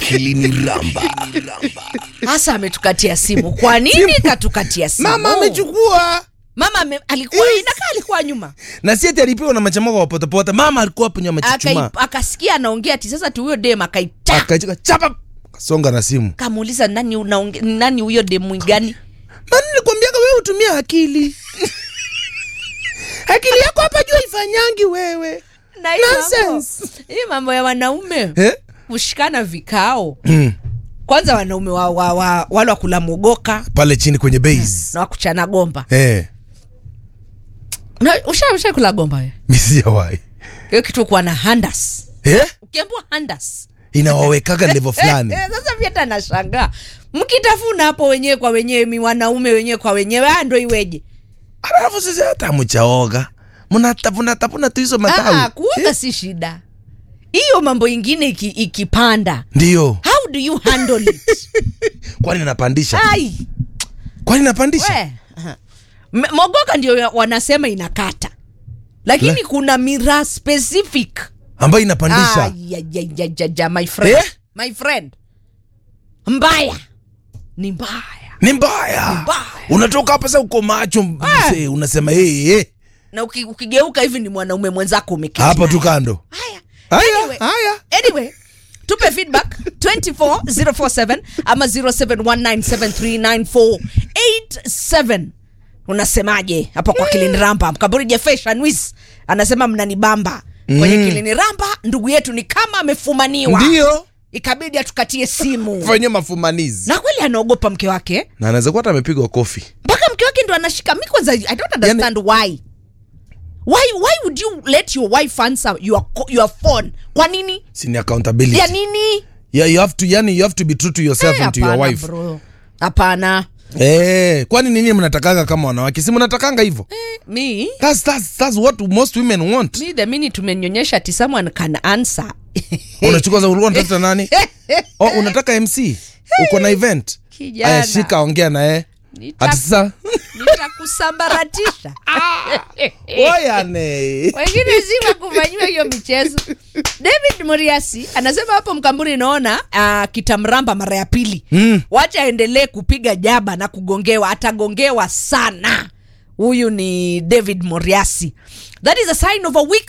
akilini ramba hasa ametukatia simu kwa nini katukatia simu mama amechukua mama ame, alikuwa Yes. inakaa alikuwa nyuma na si ati alipiwa na machamoko wa potapota mama alikuwa hapo nyuma Akai- amechuchuma akasikia anaongea ti sasa tu huyo dem akaita akaichika chapa kasonga na simu kamuuliza nani unaonge, nani huyo demu gani mani nilikwambiaga wewe utumia akili akili yako hapa juu ifanyangi wewe na hii mambo- Nonsense. hii mambo ya wanaume eh? kushikana vikao mm. kwanza wanaume wa, wa, wa, wale wakula mogoka pale chini kwenye base na wakuchana gomba eh. Na- usha usha kula gomba we misiawai hiyo kitu kuwa na handas eh? ukiambua handas inawawekaga levo fulani Eh, sasa pia hata nashangaa mkitafuna hapo wenyewe kwa wenyewe mi wanaume wenyewe kwa wenyewe ah, ndo iweje alafu sisi hata mchaoga mnatafunatafuna tu hizo Ah, matawi kuoga si shida hiyo mambo ingine iki, ikipanda ndio how do you handle it kwani napandisha ai kwani napandisha we aha. M- mogoka ndio ya- wanasema inakata lakini Le- kuna miraa specific ambayo inapandisha Ai, ya, ya, ya, ya, ya, my friend Eh? my friend mbaya ni mbaya ni mbaya mbaya. unatoka hapa sa uko macho mzee unasema hey, hey. na uki, ukigeuka hivi ni mwanaume mwenzako umeketi hapa naye. tu kando haya haya Anyway. haya anyway tupe feedback 24047 ama 0719739487 unasemaje hapo kwa kilini ramba mkaburi jefeshanwis anasema mnanibamba kwenye Mm. kilini ramba ndugu yetu ni kama amefumaniwa ndio ikabidi atukatie simu fanye mafumanizi na kweli anaogopa mke wake na anaweza kuwa hata amepigwa kofi mpaka mke wake ndo anashika mi kwanza i don't understand why why why would you let your wife answer your, co- your phone kwa nini sini accountability ya nini yeah, you have to yani you have to be true to yourself Eh, and to your hapana, wife bro. hapana eh kwani nini mnatakanga kama wanawake si mnatakanga hivyo mi that's, that's, that's what most women want mi the minute tumenyonyesha ati someone can answer unachukua za ulikuwa unatafuta nani oh, unataka mc uko na event Kijana. aya shika ongea naye Nita- ati sasa nitakusambaratisha oyane wengine zima kufanyiwa hiyo michezo david moriasi anasema hapo mkamburi naona uh, kitamramba mara ya pili Mm. wacha aendelee kupiga jaba na kugongewa atagongewa sana huyu ni david moriasi that is a sign of a weak